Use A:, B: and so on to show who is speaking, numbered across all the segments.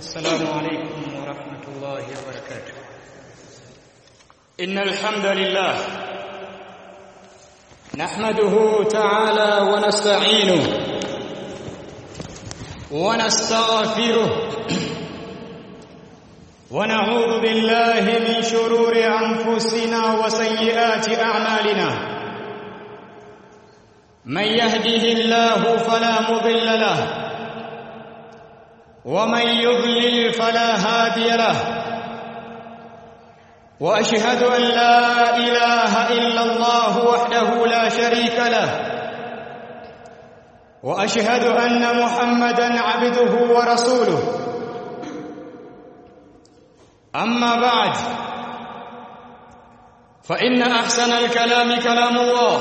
A: السلام عليكم ورحمة الله وبركاته إن الحمد لله نحمده تعالى ونستعينه ونستغفره ونعوذ بالله من شرور أنفسنا وسيئات أعمالنا من يهده الله فلا مضل له ومن يضلل فلا هادي له واشهد ان لا اله الا الله وحده لا شريك له واشهد ان محمدا عبده ورسوله اما بعد فان احسن الكلام كلام الله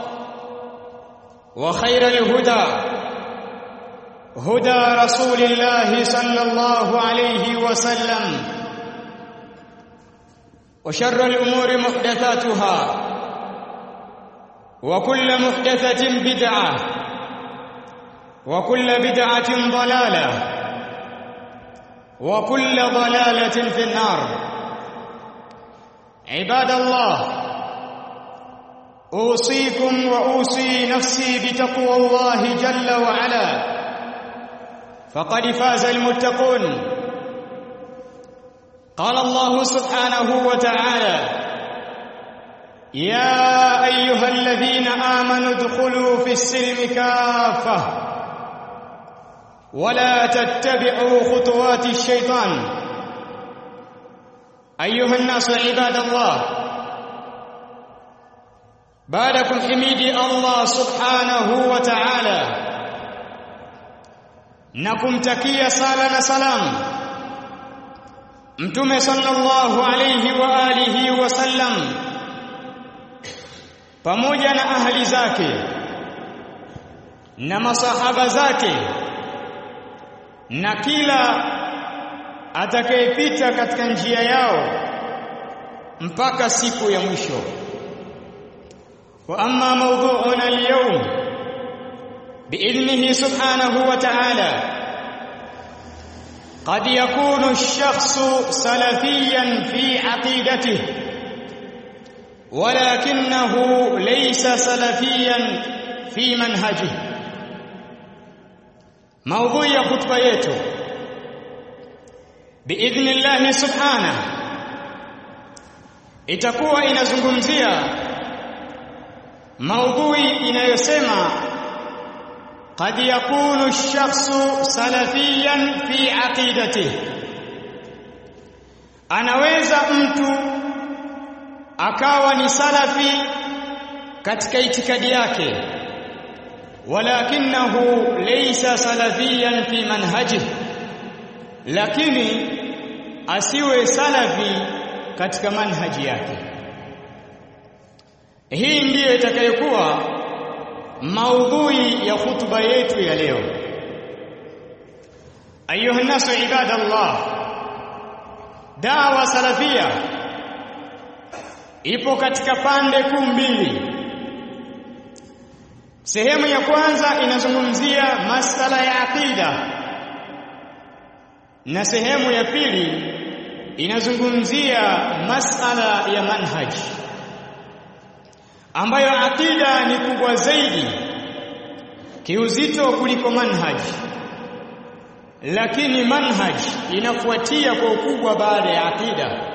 A: وخير الهدى هدى رسول الله صلى الله عليه وسلم وشر الأمور محدثاتها وكل محدثة بدعة وكل بدعة ضلالة وكل ضلالة في النار عباد الله أوصيكم وأوصي نفسي بتقوى الله جل وعلا فقد فاز المتقون قال الله سبحانه وتعالى يا ايها الذين امنوا ادخلوا في السلم كافه ولا تتبعوا خطوات الشيطان ايها الناس عباد الله بعدكم حميدي الله سبحانه وتعالى na kumtakia sala na salam mtume sallallahu alayhi wa alihi wasallam pamoja na ahli zake na masahaba zake na kila atakayepita katika njia yao mpaka siku ya mwisho wa amma mawdhu'una al-yawm بإذنه سبحانه وتعالى قد يكون الشخص سلفيا في عقيدته ولكنه ليس سلفيا في منهجه موضوع ya khutba yetu باذن الله سبحانه itakuwa inazungumzia maudhui inayosema قد يكون الشخص سلفيا في عقيدته anaweza mtu akawa ni salafi katika itikadi yake walakinahu laysa salafiyan fi manhaji lakini asiwe salafi katika manhaji yake hii ndiyo itakayokuwa maudhui ya hutuba yetu ya leo ayuha nasu ibadallah dawa salafia ipo katika pande kuu mbili sehemu ya kwanza inazungumzia masala ya aqida na sehemu ya pili inazungumzia masala ya manhaji ambayo aqida ni kubwa zaidi kiuzito kuliko manhaji lakini manhaji inafuatia kwa ukubwa baada ya aqida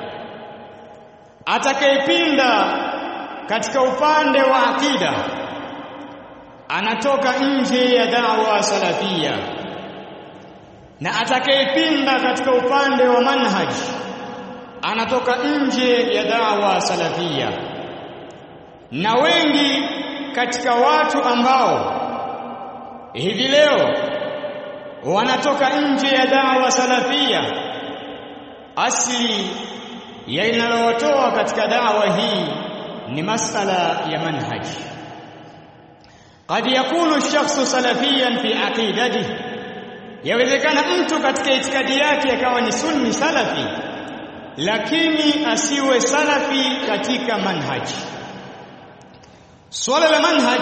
A: atakayepinda katika upande wa aqida anatoka nje ya dawa salafia na atakayepinda katika upande wa manhaji anatoka nje ya dawa salafia na wengi katika watu ambao hivi leo wanatoka nje ya dawa salafia asili ya inalotoa katika dawa hii ni masala ya manhaji قد يكون الشخص سلفيا في عقيدته yawezekana mtu katika itikadi yake akawa ni sunni salafi lakini asiwe salafi katika manhaji Swala la manhaj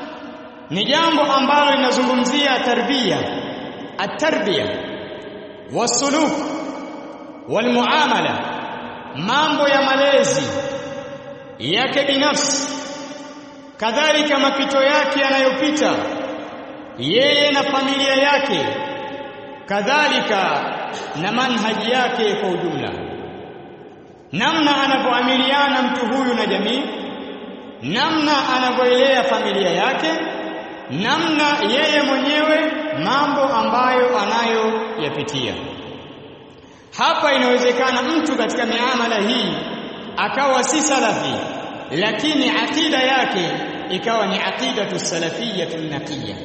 A: ni jambo ambalo linazungumzia tarbia, at-tarbiya wasuluk walmuamala mambo ya malezi yake binafsi kadhalika mapito yake yanayopita yeye na familia yake kadhalika na manhaji yake kwa ujumla namna anavyoamiliana mtu huyu na jamii namna anavyoelea familia yake namna yeye mwenyewe mambo ambayo anayoyapitia hapa inawezekana mtu katika miamala hii akawa si salafi lakini akida yake ikawa ni aqidatu salafiyatu naqiyya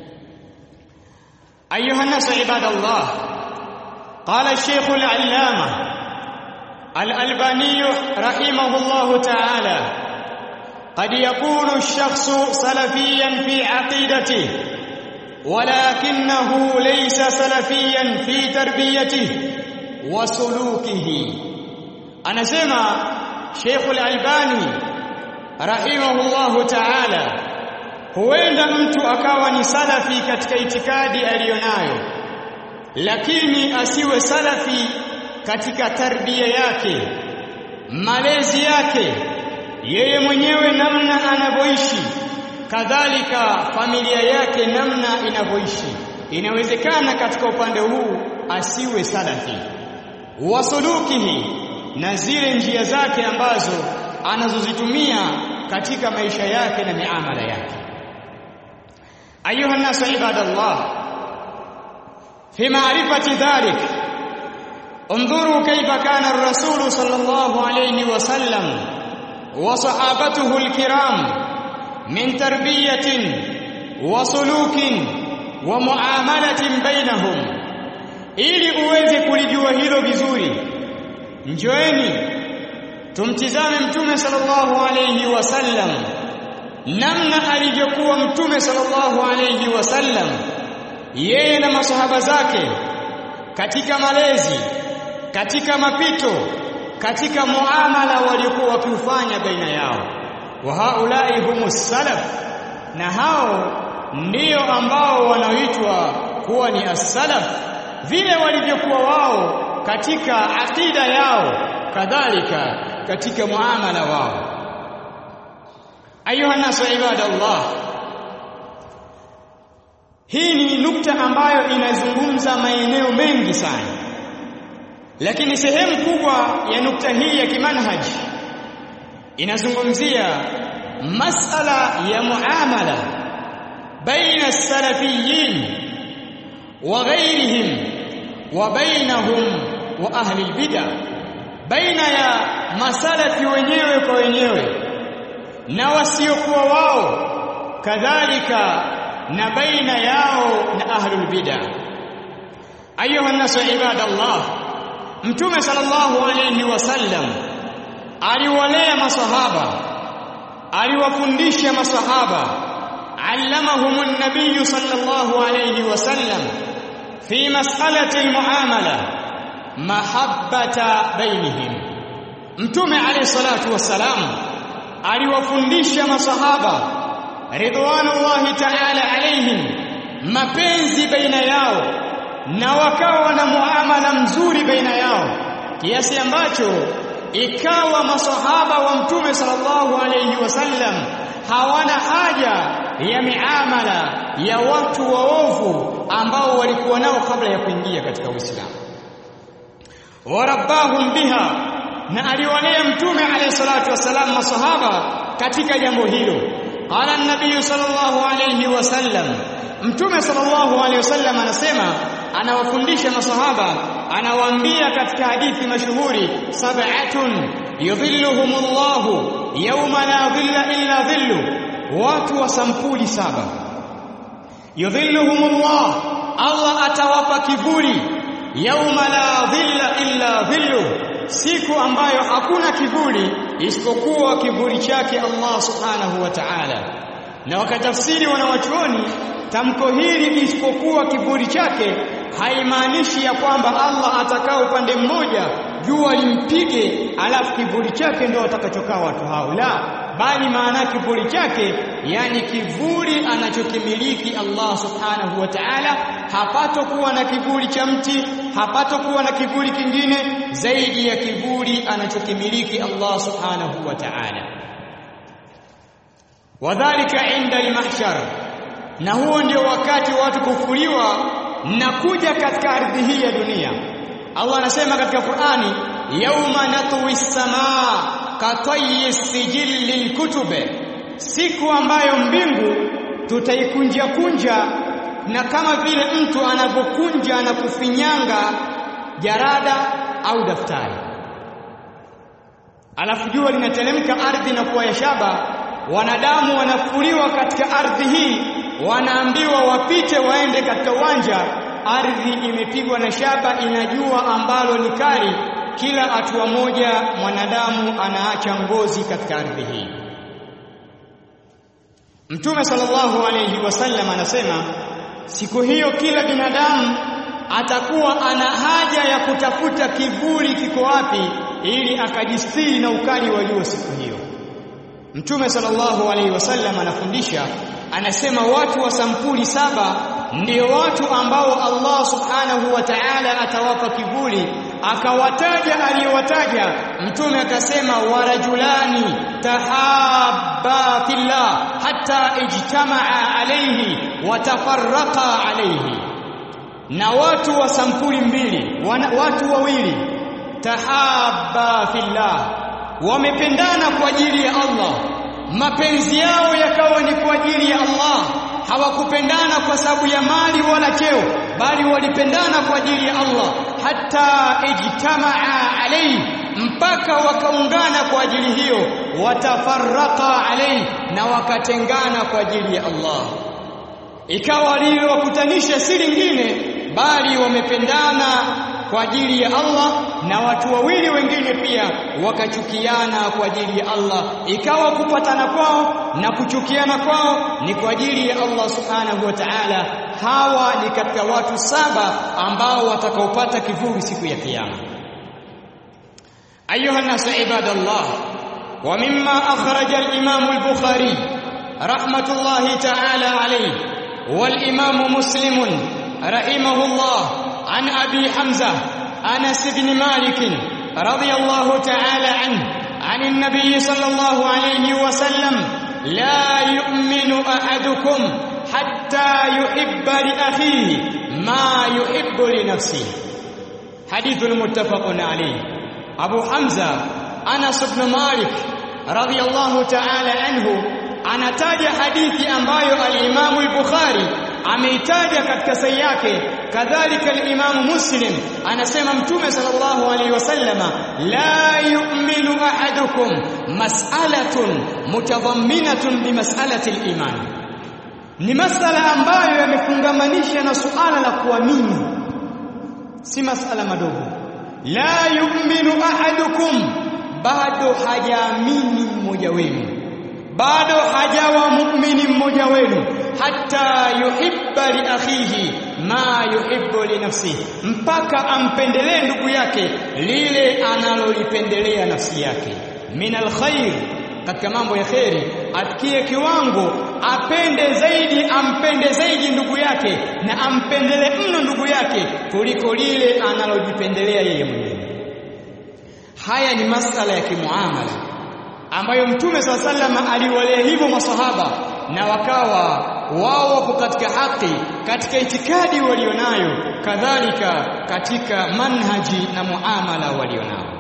A: ayuha nasu ibadallah qala ash-shaykh al-allama al-albani rahimahullah ta'ala قد يكون الشخص سلفيا في عقيدته ولكنه ليس سلفيا في تربيته وسلوكه anasema Sheikh Al-Albani rahimahullahu ta'ala huenda mtu akawa ni salafi katika itikadi aliyonayo lakini asiwe salafi katika tarbia yake malezi yake yeye mwenyewe namna anavyoishi kadhalika familia yake namna inavyoishi inawezekana katika upande huu asiwe salafi wasulukihi na zile njia zake ambazo anazozitumia katika maisha yake na miamala yake ayuha nasu ibadallah fi ma'rifati dhalik انظروا كيف كان الرسول صلى الله عليه وسلم وصحابته الكرام من تربية وسلوك ومعاملة بينهم ili uweze kulijua hilo vizuri njoeni tumtizame mtume sallallahu alayhi wasallam namna alivyokuwa mtume sallallahu alayhi wasallam yeye na masahaba zake katika malezi katika mapito katika muamala waliokuwa wakiufanya baina yao wa haulai humus salaf na hao ndio ambao wanaoitwa kuwa ni as-salaf vile walivyokuwa wao katika akida yao kadhalika katika muamala wao ayuha nasu ibadallah hii ni nukta ambayo inazungumza maeneo mengi sana lakini sehemu kubwa ya nukta hii ya kimanhaji inazungumzia masala ya muamala baina salafiyin wa ghairihim wa bainahum wa ahli albid'a baina ya masalafi wenyewe kwa wenyewe na wasiokuwa wao kadhalika na baina yao na ahlul bid'a ayuha nasu ibadallah mtume sallallahu alayhi wasallam aliwalea masahaba aliwafundisha masahaba allamahum an-nabiy sallallahu alayhi wasallam fi mas'alati al-muamala mahabbata bainihim mtume alayhi salatu wassalam aliwafundisha masahaba ridwanullahi ta'ala alayhim mapenzi baina yao na wakawa na muamala mzuri baina yao kiasi ambacho ikawa masahaba wa mtume sallallahu alayhi wasallam hawana haja ya miamala ya watu waovu ambao walikuwa nao kabla ya kuingia katika Uislamu warabbahum biha na aliwalea mtume alayhi salatu wasalam masahaba katika jambo hilo qala an-nabiy sallallahu alayhi wasallam mtume sallallahu alayhi wasallam anasema anawafundisha masahaba anawaambia katika hadithi mashuhuri sab'atun yudhilluhumullahu yawma la dhilla illa dhillu watu wa sampuli saba yudhilluhumullah Allah atawapa kivuli yawma la dhilla illa dhillu siku ambayo hakuna kivuli isipokuwa kivuli chake Allah subhanahu wa ta'ala na wakatafsiri wanawachuoni tamko hili isipokuwa kivuli chake haimaanishi ya kwamba Allah atakaa upande mmoja jua limpige alafu kivuli chake ndio watakachokaa watu hao la bali maana kivuli chake yani kivuli anachokimiliki Allah subhanahu wa ta'ala hapatokuwa na kivuli cha mti hapatokuwa na kivuli kingine zaidi ya kivuli anachokimiliki Allah subhanahu wa ta'ala wadhālika 'inda al-mahshar na huo ndio wakati watu kufuliwa na kuja katika ardhi hii ya dunia Allah anasema katika Qur'ani yauma natwi samaa katayyi sijilli lkutube siku ambayo mbingu tutaikunja kunja na kama vile mtu anavyokunja na kufinyanga jarada au daftari alafu jua linateremka ardhi na kuwa ya shaba wanadamu wanafuliwa katika ardhi hii wanaambiwa wapite waende katika uwanja ardhi imepigwa na shaba inajua ambalo ni kali kila hatua moja mwanadamu anaacha ngozi katika ardhi hii Mtume sallallahu alayhi wasallam anasema siku hiyo kila binadamu atakuwa ana haja ya kutafuta kivuli kiko wapi ili akajistiri na ukali wa jua siku hiyo Mtume sallallahu alaihi wasallam anafundisha anasema watu wa sampuli saba ndio watu ambao Allah subhanahu wa ta'ala atawapa kivuli akawataja aliyowataja mtume akasema warajulani tahabba fillah hatta ijtamaa alayhi watafarraqa alayhi na watu wa sampuli mbili wana, watu wawili tahabba fillah wamependana kwa ajili ya Allah mapenzi yao yakawa ni kwa ajili ya Allah hawakupendana kwa sababu ya mali wala cheo bali walipendana kwa ajili ya Allah hata ijtamaa alayhi mpaka wakaungana kwa ajili hiyo watafarraqa alayhi na wakatengana kwa ajili ya Allah ikawa lililowakutanisha si lingine bali wamependana kwa ajili ya Allah na watu wawili wengine pia wakachukiana kwa ajili ya Allah ikawa kupatana kwao na kuchukiana kwao ni kwa ajili ya Allah subhanahu wa ta'ala hawa ni katika watu saba ambao watakaopata kivuli siku ya kiyama ayuha nasu ibadallah wa mimma akhraja al-imam al-bukhari rahmatullahi ta'ala alayhi wal imam muslim rahimahullah عن أبي حمزة أنس بن مالك رضي الله تعالى عنه عن النبي صلى الله عليه وسلم لا يؤمن أحدكم حتى يحب لأخيه ما يحب لنفسه حديث متفق عليه أبو حمزة أنس بن مالك رضي الله تعالى عنه anataja hadithi ambayo al-Imam al-Bukhari ameitaja katika sahihi yake kadhalika al-Imam Muslim anasema mtume sallallahu alaihi wasallama la yu'minu ahadukum mas'alatun mutadhamminatun bi mas'alati al-iman ni masala ambayo yamefungamanisha na suala la kuamini si masala madogo la yu'minu ahadukum bado hajaamini mmoja wenu bado hajawa muumini mmoja wenu hata yuhibba li akhihi ma yuhibbu li nafsihi mpaka ampendelee ndugu yake lile analolipendelea nafsi yake min alkhair katika mambo ya kheri afikie kiwango apende zaidi ampende zaidi ndugu yake na ampendele mno ndugu yake kuliko lile analojipendelea yeye mwenyewe haya ni masala ya kimuamala ambayo mtume saa salama aliwalea hivyo masahaba na wakawa wao wapo katika haki katika itikadi walionayo kadhalika katika manhaji na muamala walionao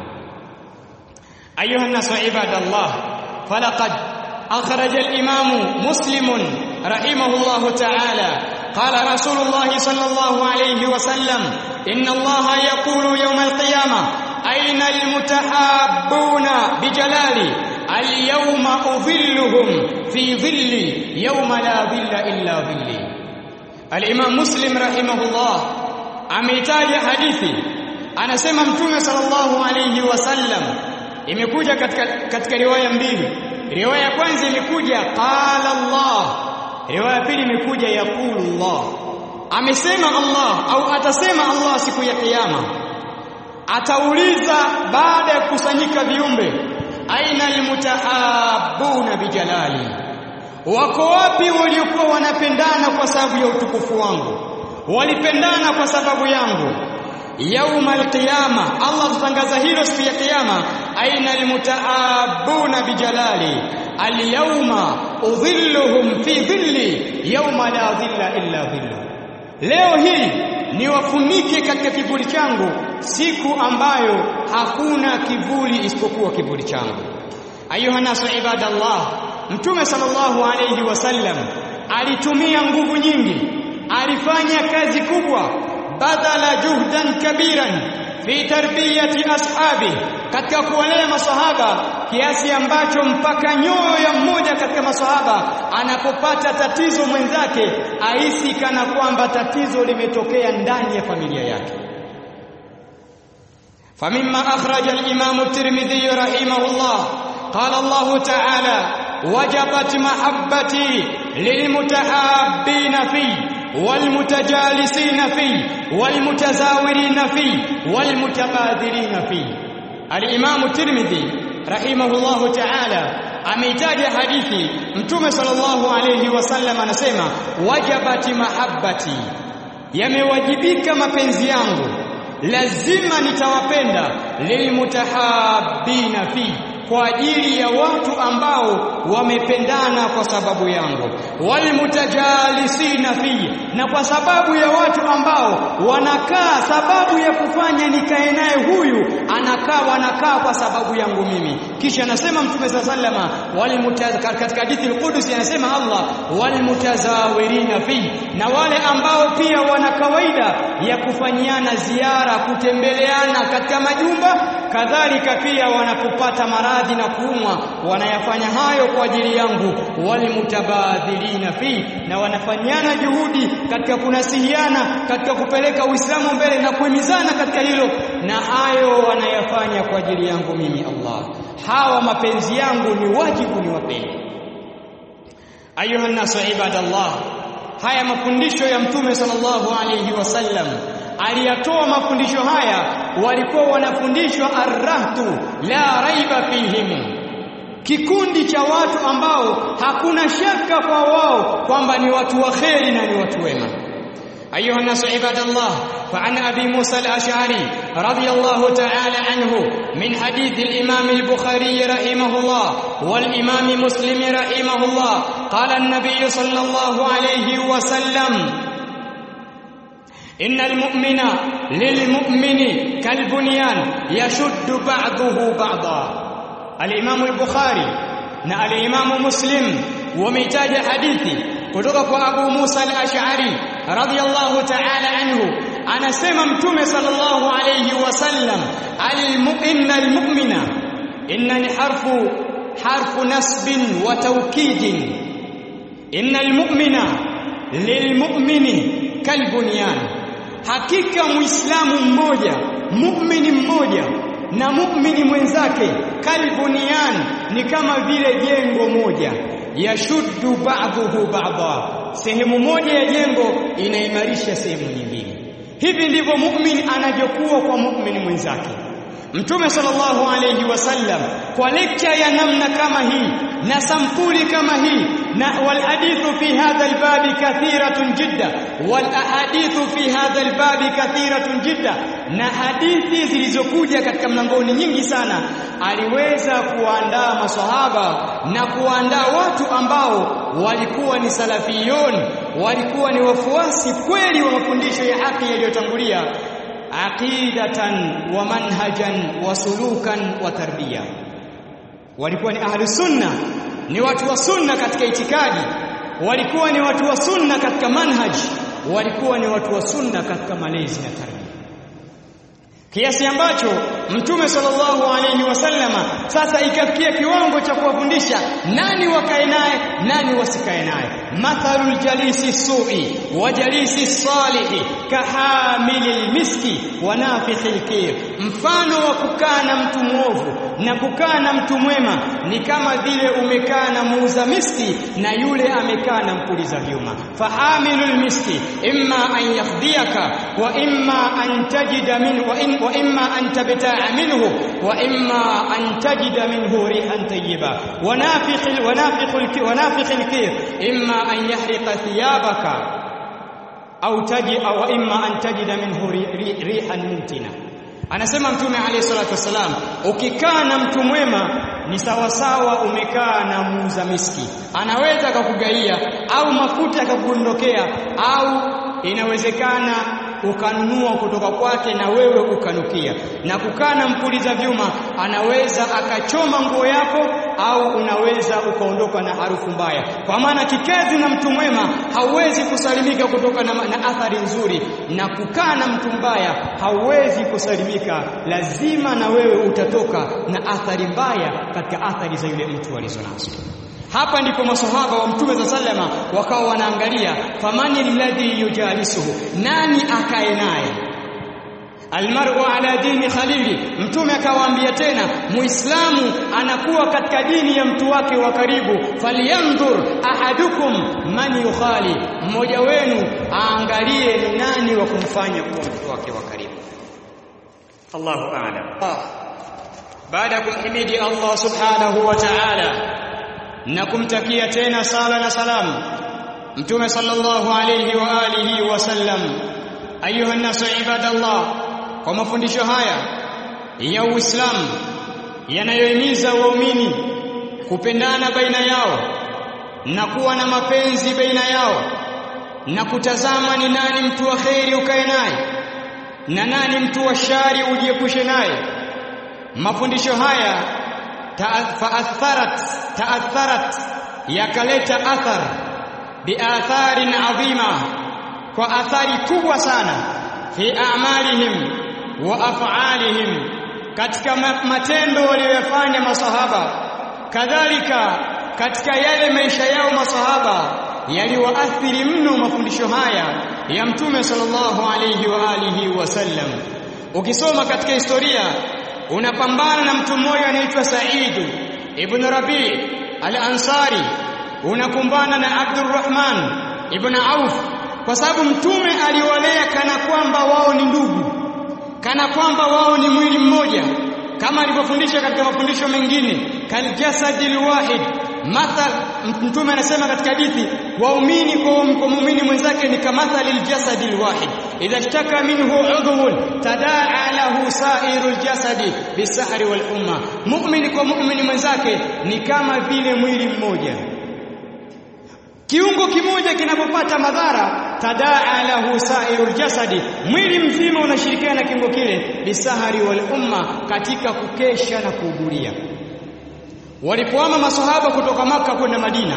A: ayuha nasu ibadallah falaqad akhraj al-imam muslim rahimahullah ta'ala qala rasulullah sallallahu alayhi wa sallam inna allaha yaqulu yawm al-qiyamah aina al-mutahabbuna bijalali اليوم أظلهم في ظلي يوم لا ظل إلا ظلي الإمام مسلم رحمه الله ameitaja hadithi anasema mtume sallallahu alayhi wasallam imekuja katika katika riwaya mbili riwaya ya kwanza imekuja qala Allah riwaya ya pili imekuja yaqulu Allah amesema Allah au atasema Allah siku ya kiyama atauliza baada ya kukusanyika viumbe aina almutahabuna bijalali wako wapi waliokuwa wanapendana kwa sababu ya utukufu wangu walipendana kwa sababu yangu yauma alqiyama Allah tutangaza hilo siku ya kiyama aina almutaabuna bijalali alyawma udhilluhum fi dhilli yawma la dhilla illa dhillu leo hii niwafunike katika kivuli changu siku ambayo hakuna kivuli isipokuwa kivuli changu ayuha nasu ibadallah mtume sallallahu alayhi wasallam alitumia nguvu nyingi alifanya kazi kubwa badala juhdan kabiran fi tarbiyati ashabi katika kuwalea masahaba kiasi ambacho mpaka nyoyo ya mmoja katika masahaba anapopata tatizo mwenzake ahisi kana kwamba tatizo limetokea ndani ya familia yake فمما أخرج الإمام الترمذي رحمه الله قال الله تعالى وجبت محبتي للمتحابين فيه والمتجالسين فيه والمتزاورين فيه والمتبادلين فيه الإمام الترمذي رحمه الله تعالى ameitaja hadithi mtume sallallahu alayhi wasallam anasema wajabati mahabbati yamewajibika mapenzi yangu lazima nitawapenda lilmutahabbina fi kwa ajili ya watu ambao wamependana kwa sababu yangu walmutajalisina fi na kwa sababu ya watu ambao wanakaa sababu ya kufanya nikae naye huyu anakaa wanakaa kwa sababu yangu mimi kisha anasema mtume sallama katika hadithi al-Qudsi anasema Allah walmutazawirina fi na wale ambao pia wana kawaida ya kufanyiana ziara kutembeleana katika majumba kadhalika pia wanapopata maradhi na kuumwa wanayafanya hayo kwa ajili yangu walmutabadhilina fi na wanafanyana juhudi katika kunasihiana katika kupeleka Uislamu mbele na kuhimizana katika hilo na hayo wanayafanya kwa ajili yangu mimi Allah hawa mapenzi yangu ni wajibu niwapende ayuha nasu ibadallah haya mafundisho ya mtume sallallahu alayhi wasallam aliyatoa mafundisho haya walikuwa wanafundishwa arrahtu la raiba fihim kikundi cha watu ambao hakuna shaka kwa wao kwamba ni watu wa kheri na ni watu wema أيها الناس عباد الله فعن أبي موسى الأشعري رضي الله تعالى عنه من حديث الإمام البخاري رحمه الله والإمام مسلم رحمه الله قال النبي صلى الله عليه وسلم إن المؤمن للمؤمن كالبنيان يشد بعضه بعضا الإمام البخاري na al-Imam Muslim wametaja hadithi kutoka kwa Abu Musa al-Ash'ari radhiyallahu ta'ala anhu anasema mtume sallallahu alayhi wasallam al-mu'minna al-mu'mina inna ni harfu harfu nasbin wa tawkidin inna al-mu'mina lilmu'mini kalbunyan hakika muislamu mmoja mu'mini mmoja na mu'mini mwenzake kalbunian ni kama vile jengo moja yashuddu ba'dhuhu ba'dha sehemu moja ya jengo inaimarisha sehemu nyingine hivi ndivyo mu'min anavyokuwa kwa mu'min mwenzake Mtume sallallahu alayhi wasallam kwa lecture ya namna kama hii na sampuli kama hii na wal hadithu fi hadha albabi kathiratun jidda wal ahadithu fi hadha albabi kathiratun jidda na hadithi zilizokuja katika mlangoni nyingi sana aliweza kuandaa maswahaba na kuandaa watu ambao walikuwa ni salafiyun walikuwa ni wafuasi kweli wa mafundisho ya haki yaliyotangulia aqidatan wa manhajan wa sulukan wa tarbiya walikuwa ni ahli sunna ni watu wa sunna katika itikadi walikuwa ni watu wa sunna katika manhaj walikuwa ni watu wa sunna katika malezi na tarbia kiasi ambacho mtume sallallahu alayhi wasallama sasa ikafikia kiwango cha kuwafundisha nani wakae naye nani wasikae naye mathalul jalisi su'i wa jalisi salihi kahamilil miski wa nafikhil kir mfano wa kukaa na mtu mwovu na kukaa na mtu mwema ni kama vile umekaa na muuza miski na yule amekaa na mpuliza vyuma fahamilul miski imma an yakhdiyaka wa imma an tajida min wa, in, wa imma an tabta'a تدع منه وإما أن تجد منه ريحا طيبة ونافخ ونافخ ونافخ الكير إما أن يحرق ثيابك أو تجد أو إما أن تجد منه ريحا منتنة anasema mtume alayhi salatu wasalam ukikaa na mtu mwema ni sawasawa umekaa na muuza miski anaweza akakugaia au mafuta akakuondokea au inawezekana ukanunua kutoka kwake na wewe ukanukia na kukaa na mpuliza vyuma anaweza akachoma nguo yako au unaweza ukaondoka na harufu mbaya kwa maana kikezi na mtu mwema hauwezi kusalimika kutoka na, na athari nzuri na kukaa na mtu mbaya hauwezi kusalimika lazima na wewe utatoka na athari mbaya katika athari za yule mtu alizonazo hapa ndipo masahaba wa mtume za sallama wakawa wanaangalia famani alladhi yujalisuhu nani akae naye almar'u ala dini khalili mtume akawaambia tena muislamu anakuwa katika dini ya mtu wake wa karibu falyanzur ahadukum man yukhali mmoja wenu aangalie ni nani wa kumfanya kuwa mtu wake wa karibu Allahu a'lam baada ya kumhimidi Allah subhanahu wa ta'ala na kumtakia tena sala na salamu mtume sallallahu alayhi wa alihi wasallam ayuha nasu ibadallah kwa mafundisho haya ya Uislamu yanayohimiza waumini kupendana baina yao na kuwa na mapenzi baina yao na kutazama ni nani mtu wa kheri ukae naye na nani mtu wa shari ujiepushe naye mafundisho haya faatharat taatharat yakaleta athar biatharin adhima kwa athari kubwa sana fi a'malihim wa af'alihim katika matendo waliyofanya masahaba kadhalika katika yale maisha yao masahaba yaliwaathiri mno mafundisho haya ya mtume sallallahu alayhi wa alihi wasallam ukisoma katika historia unapambana na mtu mmoja anaitwa Said ibn Rabi al-Ansari unakumbana na Abdurrahman ibn Auf kwa sababu mtume aliwalea kana kwamba wao ni ndugu kana kwamba wao ni mwili mmoja kama alivyofundisha katika mafundisho mengine kaljasadil wahid mathal mtume anasema katika hadithi waumini kwa muumini mwenzake ni kamathali aljasadil wahid idha ishtaka minhu udhun tadaa lahu sairul jasadi bisahri wal umma muumini kwa muumini mwenzake ni kama vile mwili mmoja kiungo kimoja kinapopata madhara tadaa lahu sairul jasadi mwili mzima unashirikiana na kiungo kile bisahari wal umma katika kukesha na kuhudhuria walipoama masahaba kutoka maka kwenda Madina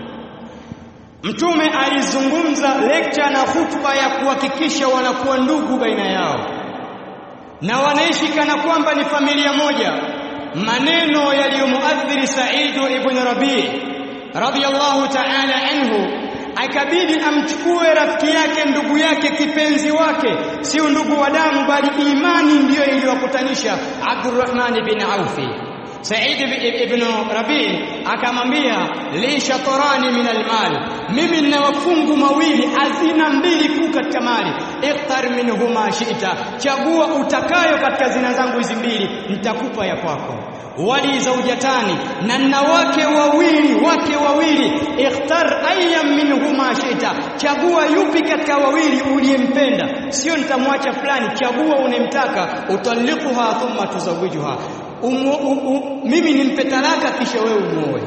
A: Mtume alizungumza lecture na hutuba ya kuhakikisha wanakuwa ndugu baina yao na wanaishi kana kwamba ni familia moja maneno yaliyomuathiri Said ibn Rabi radiyallahu ta'ala anhu akabidi amchukue rafiki yake ndugu yake kipenzi wake sio ndugu wa damu bali imani ndiyo iliyowakutanisha Abdurrahman bin Aufi Said ibn Rabi akamwambia li shatrani min almal mimi nina mafungu mawili hazina mbili kuu katika mali ikhtar minhuma shi'ta chagua utakayo katika zina zangu hizi mbili nitakupa ya kwako wali zaujatani na nina wake wawili wake wawili ikhtar ayyam minhuma shi'ta chagua yupi katika wawili uliyempenda sio nitamwacha fulani chagua unemtaka utalikuha thumma tuzawijuha umu, umu, mimi nimpe talaka kisha wewe umuoe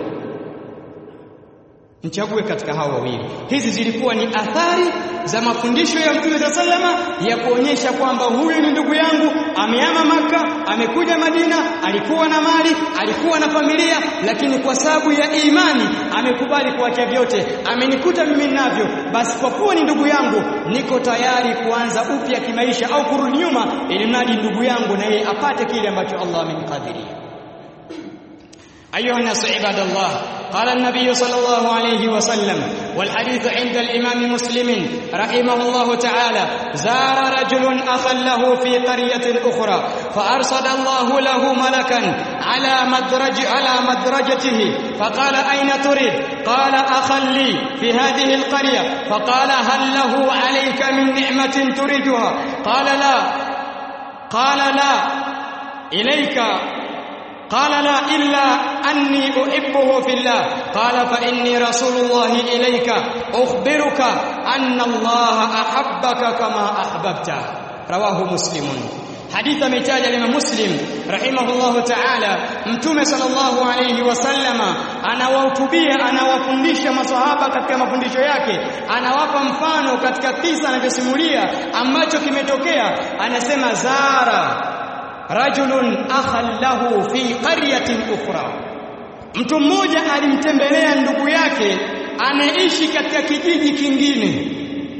A: mchague katika hao wawili hizi zilikuwa ni athari za mafundisho ya Mtume sallama ya kuonyesha kwamba huyu ni ndugu yangu ameama maka amekuja Madina alikuwa na mali alikuwa na familia lakini kwa sababu ya imani amekubali kuacha vyote amenikuta mimi ninavyo basi kwa kuwa ni ndugu yangu niko tayari kuanza upya kimaisha au kurudi nyuma ili mradi ndugu yangu na yeye apate kile ambacho Allah amemkadiria أيها الناس عباد الله قال النبي صلى الله عليه وسلم والحديث عند الإمام مسلم رحمه الله تعالى زار رجل أخا له في قرية أخرى فأرصد الله له ملكا على مدرج على مدرجته فقال أين تريد قال أخا لي في هذه القرية فقال هل له عليك من نعمة تريدها قال لا قال لا ilaika قال لا إلا أني أحبه في الله قال فإني رسول الله إليك أخبرك أن الله أحبك كما أحببته رواه مسلم حديث متاج الإمام مسلم رحمه الله تعالى mtume sallallahu alayhi wasallama anawahutubia anawafundisha maswahaba katika mafundisho yake anawapa mfano katika kisa anavyosimulia ambacho kimetokea anasema zara rajulun akhan lahu fi qaryatin ukhra mtu mmoja alimtembelea ndugu yake anaishi katika kijiji kingine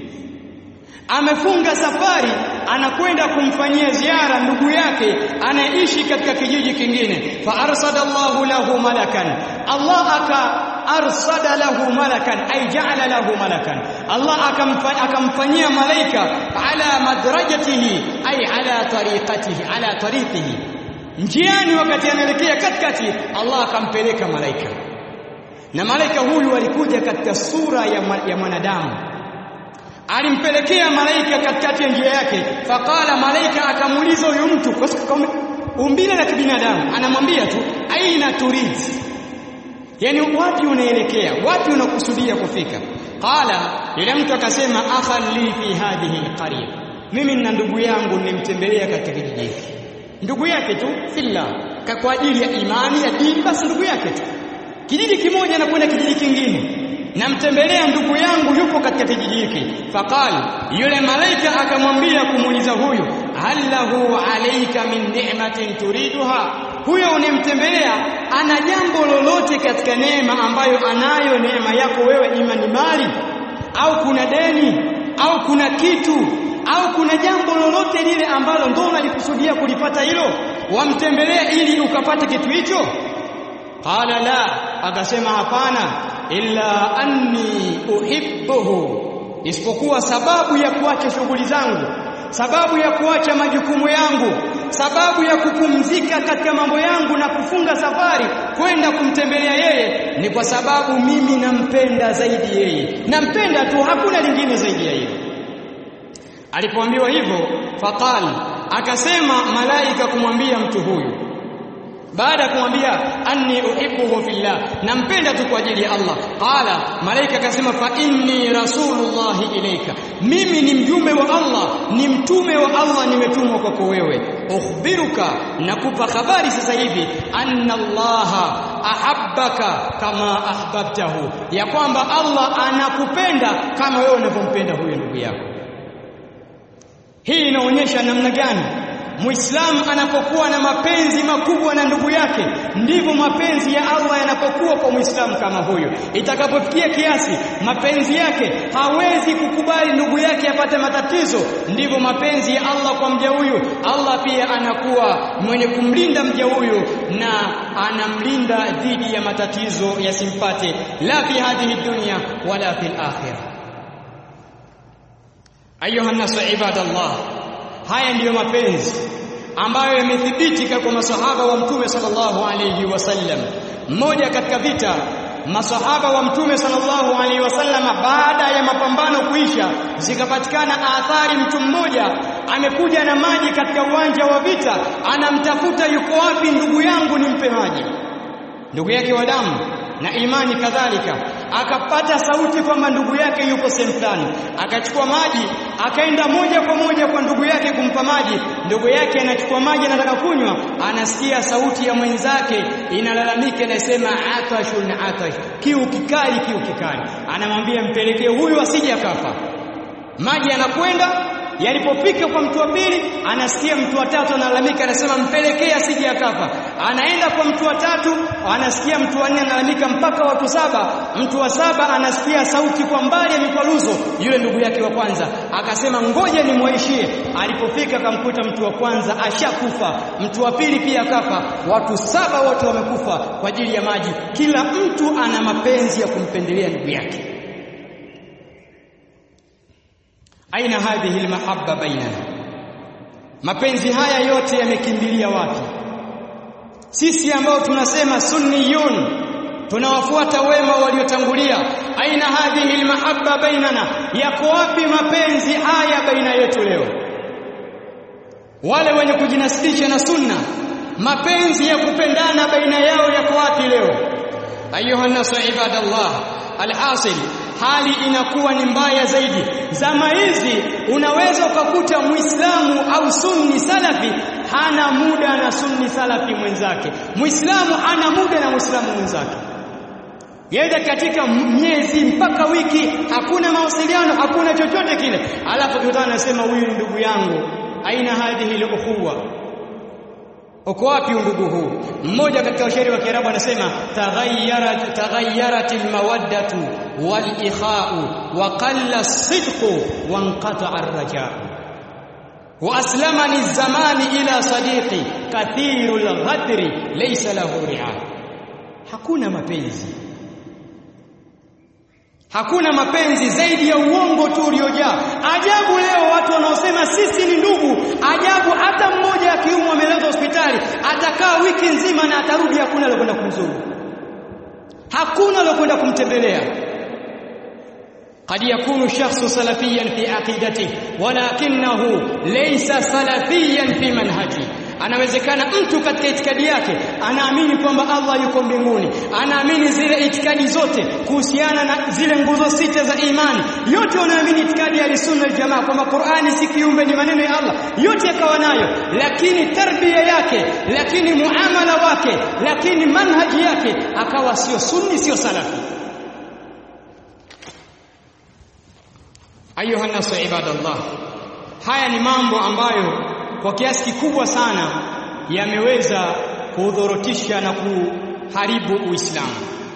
A: amefunga safari anakwenda kumfanyia ziara ndugu yake anaishi katika kijiji kingine fa arsada Allahu lahu malakan Allah aka arsada lahu malakan ay ja'ala lahu malakan Allah akamfanyia malaika ala madrajatihi ay ala tariqatihi ala tariqihi njiani wakati anaelekea katikati Allah akampeleka malaika na malaika huyu alikuja katika sura ya, ya mwanadamu alimpelekea malaika katikati ya njia yake faqala malaika akamuuliza huyu mtu kwa umbile la kibinadamu anamwambia tu aina turid yani wapi unaelekea wapi unakusudia kufika qala yule mtu akasema akhan li fi hadhihi alqarya mimi na ndugu yangu nimtembelea katika kijiji hiki ndugu yake tu fillah kwa ajili ya imani ya dini basi ndugu yake tu kijiji kimoja na kwenda kijiji kingine namtembelea ndugu yangu yupo katika kijiji hiki faqal yule malaika akamwambia kumuuliza huyu hal lahu alayka min ni'matin turiduha huyo unemtembelea ana jambo lolote katika neema ambayo anayo neema yako wewe ima ni mali au kuna deni au kuna kitu au kuna jambo lolote lile ambalo ndo unalikusudia kulipata hilo wamtembelea ili ukapate kitu hicho qala la akasema hapana illa anni uhibbuhu isipokuwa sababu ya kuacha shughuli zangu sababu ya kuacha majukumu yangu sababu ya kupumzika katika mambo yangu na kufunga safari kwenda kumtembelea yeye ni kwa sababu mimi nampenda zaidi yeye nampenda tu hakuna lingine zaidi ya hilo alipoambiwa hivyo faqal akasema malaika kumwambia mtu huyu baada ya kumwambia anni uhibbuhu fillah nampenda tu kwa ajili ya Allah qala malaika akasema fa inni rasulullahi ilayka mimi ni mjumbe wa Allah ni mtume wa Allah nimetumwa kwako wewe ukhbiruka nakupa habari sasa hivi anna Allah ahabbaka kama ahbabtahu ya kwamba Allah anakupenda kama wewe unavyompenda huyo ndugu yako hii inaonyesha namna gani Muislamu anapokuwa na mapenzi makubwa na ndugu yake ndivyo mapenzi ya Allah yanapokuwa kwa Muislamu kama huyo. Itakapofikia kiasi mapenzi yake hawezi kukubali ndugu yake apate matatizo, ndivyo mapenzi ya Allah kwa mja huyu. Allah pia anakuwa mwenye kumlinda mja huyu na anamlinda dhidi ya matatizo yasimpate la fi hadhihi dunya wala fil akhirah. Ayuha nasu ibadallah haya ndiyo mapenzi ambayo yamethibitika kwa masahaba wa mtume sallallahu alayhi wasallam mmoja katika vita masahaba wa mtume sallallahu alaihi wasallam baada ya mapambano kuisha zikapatikana athari mtu mmoja amekuja na maji katika uwanja wa vita anamtafuta yuko wapi ndugu yangu nimpe maji ndugu yake wa damu na imani kadhalika akapata sauti kwamba ndugu yake yuko sehemu fulani akachukua maji akaenda moja kwa moja kwa ndugu yake kumpa maji ndugu yake anachukua maji anataka kunywa anasikia sauti ya mwenzake inalalamika inasema atashun atash kiu kikali kiu kikali anamwambia mpelekee huyu asije akafa maji yanakwenda yalipofika kwa mtu wa pili anasikia mtu wa tatu analalamika anasema mpelekee asije akafa anaenda kwa mtu wa tatu anasikia mtu wa nne analalamika mpaka watu saba mtu wa saba anasikia sauti kwa mbali ya mikwaruzo yule ndugu yake wa kwanza akasema ngoja nimwaishie alipofika akamkuta mtu wa kwanza ashakufa mtu wa pili pia akafa watu saba wote wamekufa kwa ajili ya maji kila mtu ana mapenzi ya kumpendelea ndugu yake aina hadhihi almahabba bainana mapenzi haya yote yamekimbilia wapi sisi ambao tunasema sunniyun tunawafuata wema waliotangulia aina hadhihi almahabba bainana yako wapi mapenzi haya baina yetu leo wale wenye kujinasibisha na sunna mapenzi ya kupendana baina yao yako wapi leo ayuha nasu ibadallah alhasil hali inakuwa ni mbaya zaidi zama hizi unaweza ukakuta muislamu au sunni salafi hana muda na sunni salafi mwenzake muislamu hana muda na muislamu mwenzake Yenda katika miezi mpaka wiki hakuna mawasiliano hakuna chochote kile alafu kutana anasema huyu ni ndugu yangu aina hadhihi al-ukhuwa uko wapi undugu huu mmoja katika washairi wa Kiarabu anasema taghayyarat taghayyarat almawaddatu walikhau wa qalla as-sidqu wa inqata'a ar-raja'u wa aslamani az-zamani ila sadiqi kathiru al-ghadri laysa lahu ri'a hakuna mapenzi Hakuna mapenzi zaidi ya uongo tu uliojaa. Ajabu leo watu wanaosema sisi ni ndugu, ajabu hata mmoja akiumwa amelazwa hospitali, atakaa wiki nzima na atarudi hakuna alokwenda kumzuru. Hakuna alokwenda kumtembelea. قد يكون الشخص سلفيا في عقيدته ولكنه ليس سلفيا في منهجه anawezekana mtu katika itikadi yake anaamini kwamba Allah yuko mbinguni anaamini zile itikadi zote kuhusiana na zile nguzo sita za imani yote wanaamini itikadi ya sunna jamaa kwamba Qur'ani si kiumbe ni maneno ya Allah yote yakawa nayo lakini tarbia yake lakini muamala wake lakini manhaji yake akawa sio sunni sio salafi ayuha nasu ibadallah haya ni mambo ambayo kwa kiasi kikubwa sana yameweza kudhorotisha na kuharibu Uislamu.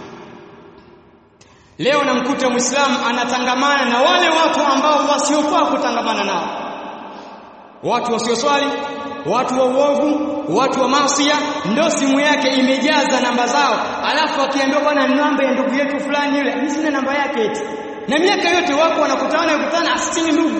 A: Leo namkuta Muislamu anatangamana na wale watu ambao wasiofaa kutangamana nao, watu wasioswali, watu wa uovu, watu wa masia, ndio simu yake imejaza namba zao, alafu akiambiwa bwana, namba ya ndugu yetu fulani yule, mimi sina namba yake eti. Na miaka yote wako wanakutana wanakutana, asini ndugu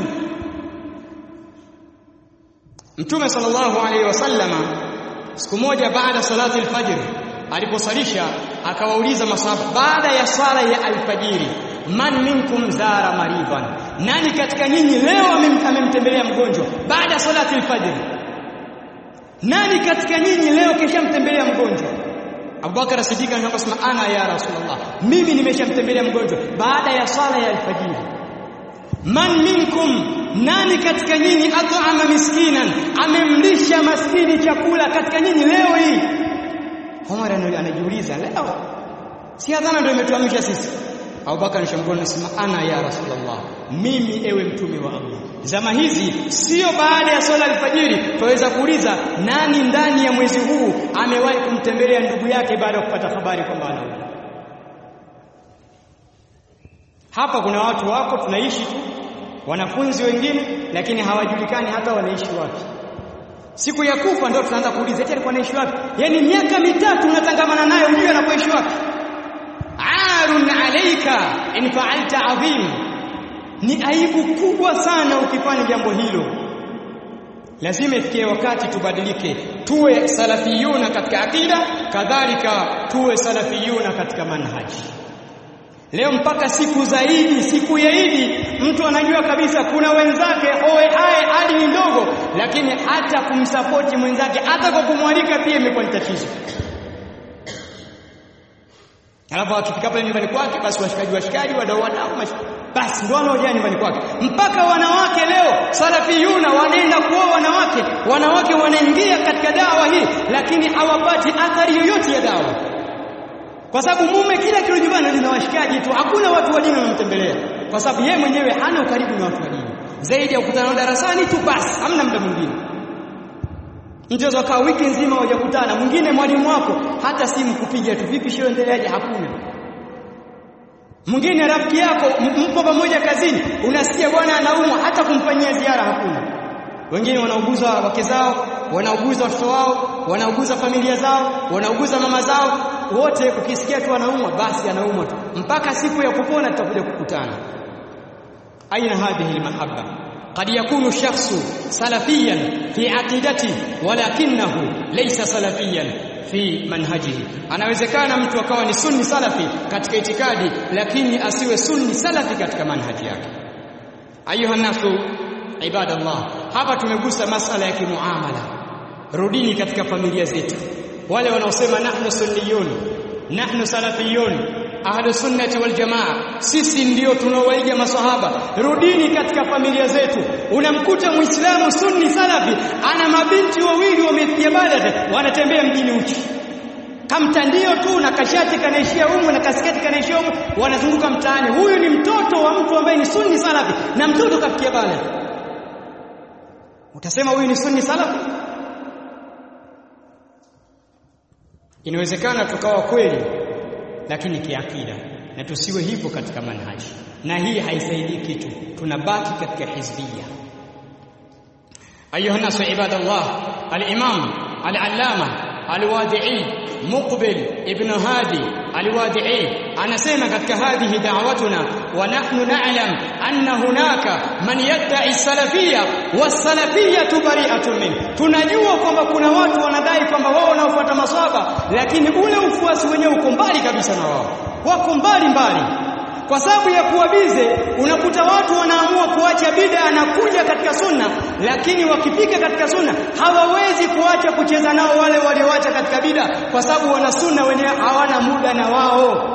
A: Mtume sallallahu alaihi wasallama siku moja baada salati alfajr aliposalisha akawauliza masahaba baada ya sala ya alfajiri man minkum zara maridan nani katika nyinyi leo amemtembelea mgonjwa baada ya salati alfajr nani katika nyinyi leo kishamtembelea mgonjwa Abubakar Siddiq anasema ana ya Rasulullah mimi nimeshamtembelea mgonjwa baada ya sala ya alfajiri man minkum nani katika nyinyi at'ama miskinan amemlisha maskini chakula katika nyinyi leo hii Omar anajiuliza leo si adhana ndio imetuamsha sisi Abubakar nishamgona nasema ana ya Rasulullah mimi ewe mtume wa Allah zama hizi sio baada ya swala alfajiri tuweza kuuliza nani ndani ya mwezi huu amewahi kumtembelea ndugu yake baada ya kupata habari kwamba anaumwa hapa kuna watu wako tunaishi tu wanafunzi wengine lakini hawajulikani hata wanaishi wapi siku ya kufa ndio tunaanza kuuliza eti alikuwa anaishi wapi yani miaka mitatu unatangamana naye unajua anapoishi wapi arun alayka in fa'alta adhim ni aibu kubwa sana ukifanya jambo hilo lazima ifikie wakati tubadilike tuwe salafiyuna katika akida kadhalika tuwe salafiyuna katika manhaji Leo mpaka siku zaidi, siku ya Idi, mtu anajua kabisa kuna wenzake oe ae hadi ni ndogo, lakini hata kumsapoti mwenzake hata kwa kumwalika pia imekuwa ni tatizo. Alafu akifika pale nyumbani kwake, basi washikaji washikaji, wadau wadau, basi ndio wanaojaa nyumbani kwake. Mpaka wanawake leo salafiyuna wanaenda kuoa wanawake, wanawake wanaingia katika dawa hii, lakini hawapati athari yoyote ya dawa kwa sababu mume kila kilo nyumbani lina washikaji tu, hakuna watu wa dini wanamtembelea, kwa sababu yeye mwenyewe hana ukaribu na watu wa dini zaidi ya kukutana darasani tu basi, hamna muda mwingine. Mchezo kaa wiki nzima hujakutana, mwingine mwalimu wako hata simu kupiga tu, vipi shio endeleaje? Hakuna. Mwingine rafiki yako mpo pamoja kazini, unasikia bwana anaumwa, hata kumfanyia ziara hakuna. Wengine wanauguza wake zao, wanauguza watoto wao, wanauguza familia zao, wanauguza mama zao, wote ukisikia tu anaumwa basi anaumwa tu mpaka siku ya kupona tutakuja kukutana aina hadhihi almahabba قد يكون الشخص سلفيا في عقيدته ولكنه ليس سلفيا في منهجه anawezekana mtu akawa ni sunni salafi katika itikadi lakini asiwe sunni salafi katika manhaji yake ayuha nasu ibadallah hapa tumegusa masala ya kimuamala rudini katika familia zetu wale wanaosema nahnu sunniyun nahnu salafiyun ahlu sunnati wal jamaa sisi ndio tunaowaiga maswahaba rudini katika familia zetu unamkuta muislamu sunni salafi ana mabinti wawili wamepiga bada wanatembea mjini uchi kamtandio tu na kashati kanaishia humu na kasketi kanaishia humu wanazunguka mtaani huyu ni mtoto wa mtu ambaye ni sunni salafi na mtoto kafikia bale utasema huyu ni sunni salafi inawezekana tukawa kweli lakini kiakida na tusiwe hivyo katika manhaji na hii haisaidii kitu tunabaki katika hizbia ayuha nasu ibadallah al-imam al-allama الوادعي مقبل ابن هادي الوادعي anasema katika hadhihi da'watuna wa nahnu na'lam anna hunaka man yadda'i salafiyya was-salafiyyatu bari'atun min tunajua kwamba kuna watu wanadai kwamba wao wanaofuata maswaba lakini ule ufuasi wenyewe uko mbali kabisa na wao wako mbali mbali kwa sababu ya kuwa bize unakuta watu wanaamua kuacha bid'a na kuja katika sunna lakini wakifika katika sunna hawawezi kuacha kucheza nao wale walioacha katika bid'a kwa sababu wana sunna wenyewe hawana muda na wao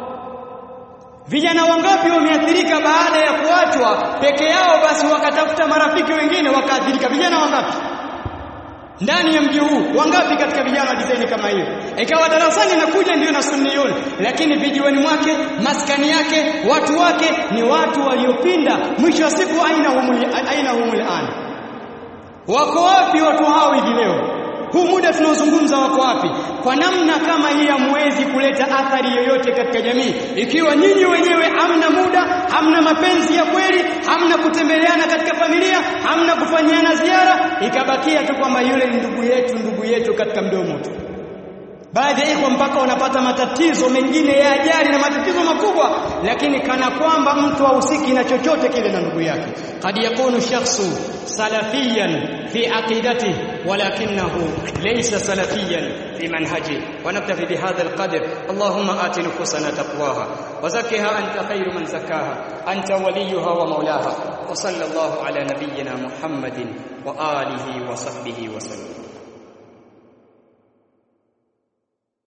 A: Vijana wangapi wameathirika baada ya kuachwa peke yao basi wakatafuta marafiki wengine wakaathirika vijana wangapi ndani ya mji huu wangapi katika vijana design kama hiyo ikawa darasani nakuja ndio na sunniyun lakini vijiweni mwake maskani yake watu wake ni watu waliopinda mwisho wa siku aina humuli aina humul an wako wapi watu hao hivi leo huu muda tunaozungumza wako wapi kwa namna kama hii hamwezi kuleta athari yoyote katika jamii ikiwa nyinyi wenyewe hamna muda hamna mapenzi ya kweli hamna kutembeleana katika familia hamna kufanyiana ziara ikabakia tu kwamba yule ni ndugu yetu ndugu yetu katika mdomo tu baadhi ya ikhwa mpaka wanapata matatizo mengine ya ajali na matatizo makubwa lakini kana kwamba mtu hahusiki na chochote kile na ndugu yake qad yakunu shakhsu salafiyan fi aqidatihi walakinahu laysa salafiyan fi manhaji ونكتفي بهذا القدر اللهم آت نفوسنا تقواها وزكها أنت خير من زكاها أنت وليها ومولاها وصلى الله على نبينا محمد وآله وصحبه وسلم